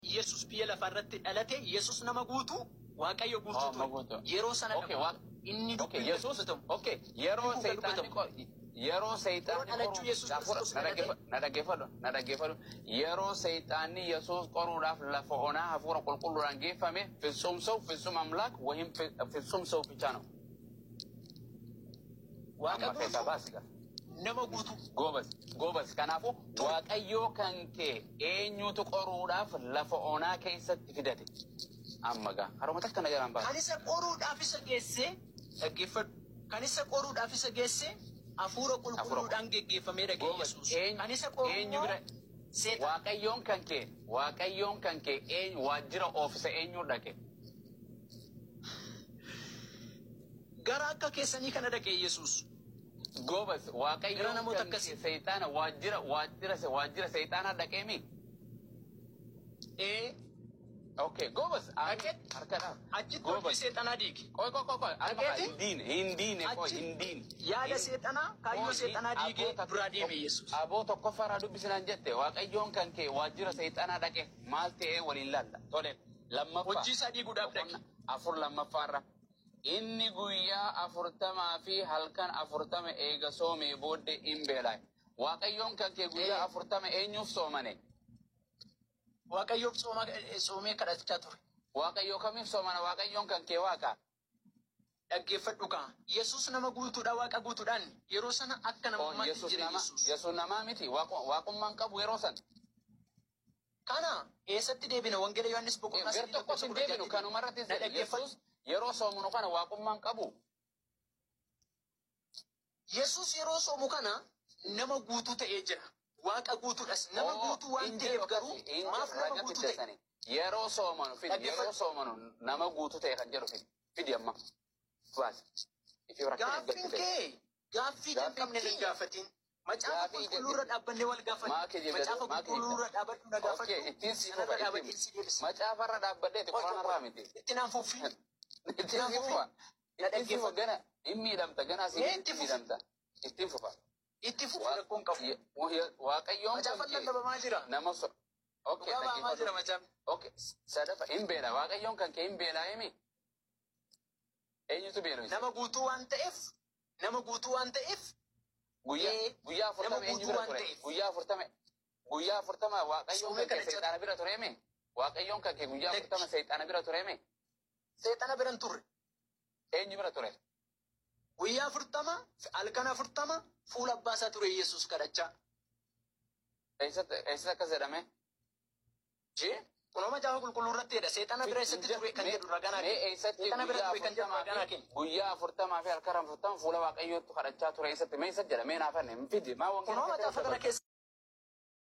Yesus biyya lafaa irratti dhalate Yesus nama guutu Waaqayyo Oh, guutuu nama ture. guutuu. Yeroo sana Okay, dhaqu. wa- inni Okay, dubbiin Yesuus. dubbatamu. Okay, yeroo Dubbiin seexanni dubbatamu. qo- yeroo seexanni Yeroo dhalachuu qoruu- Yesuus Gaafura, Kiristoos na dhalate. dhaggeeffa- na dhaggeeffadhu na dhaggeeffadhu yeroo seexanni Yesuus qoruudhaaf lafa onaa hafuura qulqulluudhaan geeffame ፍጹም ሰው ፍጹም አምላክ ወይም ፍ- ፍጹም ሰው ብቻ ነው። Waaqa Amma keessaa guutuu baasi gaa. nama guutuu. Goobas, goobas. Kanaafuu Waaqayyoo kan kee eenyutu qoruudhaaf lafa onaa keessatti fidate? Amma gaa haruma takka nagaraan baasa. Kan isa qoruudhaaf isa geesse dhaggeeffadhu. Kan isa qoruudhaaf isa geesse hafuura qulqulluudhaan geggeeffamee dhagee Goobas, Yesuus. eenyu- Kan isa qoru eenyu immoo bira- seexana. Waaqayyoon kan kee, Waaqayyoon kan kee eenyu waajjira oofisa eenyu dhaqe? Gara akka keessanii kana dhagee Yesuus. Goobas, Gara Waaqayyoon namoota kan akkasii. kee seexaana waajjira waajjira waajjira seexaanaa dhaqee mi? Ee Okay, goobas. Dhaqee? Harkadhaaf. achitti Goobas. hojii seexanaa diige. Qoy qoy qoy qoy. Amma Dhaqeeti? hin diine hin diine qoy Achi- hin diine. Yaada Hin- seexanaa kaayyoo Qoy, seexanaa diigee aboo takka- duraa deeme Yesuus. Aboo tokkoffaarraa dubbisinaan jette Waaqayyoon kan kee waajjira seexanaa dhaqe maal ta'ee waliin laalla. Tole lammaffaa. Hojii isaa diiguudhaaf dhaqe. Afur lammaffaarra. Inni guyyaa afurtamaa fi halkan afurtama eega soomee booddee hin beelaaye. Waaqayyoon kan kee guyyaa Ee. afurtama eenyuuf soomane? Waaqayyoof sooma- soomee kadhachaa ture. Waaqayyoo kamiif soomana? Waaqayyoon kan kee waaqa. Dhaggeeffadhu kaa. Yesuus nama guutuudha waaqa guutuudhaan yeroo sana akka Oh, namummaatti Yesuus jire nama, Yesuus. Yesuus namaa miti. Waaqu- Waaqummaan qabu yeroo san. Kana eessatti deebina wangeela Yohaannis boqonnaa Gar sadii tokkos hin deebinu kanuma irratti Na dhaggeeffadhu. Yesuus yeroo soomunu kana waaqummaan qabu. Yesuus yeroo soomu kana nama guutuu ta'ee jira. Waaqa guutuudhas. Nama Oo, guutuu waan hin ta'eef jiru garuu akkasii, hin maaf jiru, nama raga guutuu fidda ta'e? sani. Yeroo soomanu fidi, Dhaggeeffadhu. yeroo soomanu nama guutuu ta'e kan jedhu fidi. Fidi amma. Baasi. Ifi rakkina Gaaffiin gadi ta'e. kee gaaffii Gaaffii jalqabne kee. hin gaafatin. Macaafa Gaaffii qulqulluurra dhaabbannee wal Maa gaafanne. kee jibbe- Macaafa maa kee qulqulluurra jibbe? dhaabbadhu na gaafadhu. Okay, ittiin si Sanarra fufa, dhaabadhee ittiin- si deebisa. Macaafarra dhaabbadheeti, Qoy, qoy, quraanarraa qoy. miti. Itti naan fuffi. Ittiin si fufa. Ittiin si fufa gana hin miidhamta gana asii Ee, hin itti fufi. miidhamta. Ittiin fufa. Itti fufi rakkoon qabu. Ye- wa- Waaqayyoon Macaafa kan kee lallabamaa jira. nama so. Okay, Dhugaa ba'amaa jira dhaggeeffadhu. macaafni. Okay, sadafa hin beela. Waaqayyoon kan kee hin beelaa mi? Eenyutu beelu? Nama guutuu waan ta'eef nama guutuu waan ta'eef Guyyaa Ee, guyyaa afurtama nama eenyu guutuu bira waan ture? ta'eef. Guyyaa afurtama guyyaa afurtama waaqayyoon Soomee kan kee kadhachaa seexaana bira ture mi? Waaqayyoon kan kee guyyaa Lakki. afurtama seexaana bira ture mi? seexana biran turre. Eenyu bira ture? Guyyaa afurtama halkan afurtama fuula abbaasaa ture Yesuus kadhachaa. Eessatti eessatti akkas jedhame? Jee kunoo macaafa qulqulluu irratti jedha seexana bira eessatti ture kan jedhu raganaa Mee kenna. eessatti Seexana bira guyyaa ture kan jedhu afurtamaa raganaa fi kenna. guyyaa afurtamaa fi halkan afurtama fuula waaqayyootti kadhachaa ture eessatti mee eessatti jedha mee naaf hin fidi maa wangeela Kunoo macaafa kana keessa